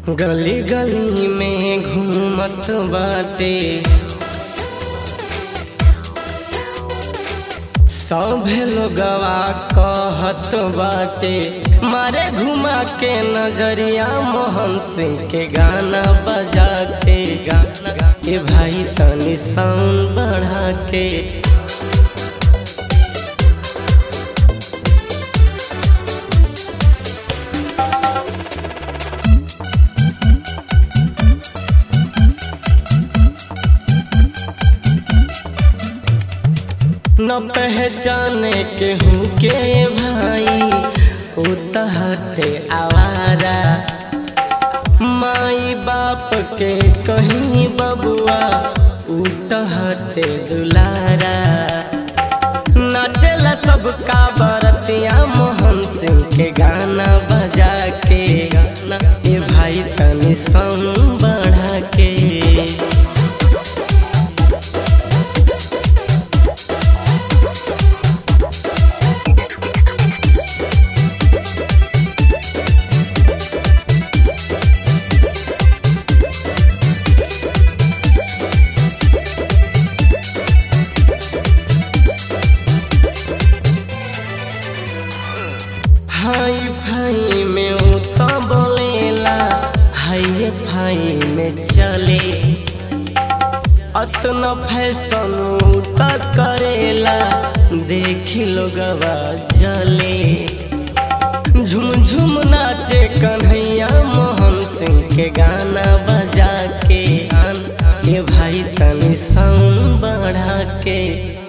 गली गली में घूमत बाटे सभे लोगवा कहत बाटे मारे घुमा के नजरिया मोहन सिंह के गाना बजा के गाना ए भाई तनी साउंड बढ़ा के न पहचाने के हूँ के भाई उतहते आवारा माई बाप के कहीं बबुआ उतहते दुलारा नाचेला सबका बरतिया मोहन सिंह के गाना बजा के गाना ए भाई तनी संग बढ़ा के हाई फाई में उता बोलेला हाई फाई में चले अतना फैशन उता करेला देखी लोगवा जले झुम झुम नाचे कन्हैया मोहन सिंह के गाना बजा के गाना ये भाई तनी संग बढ़ा के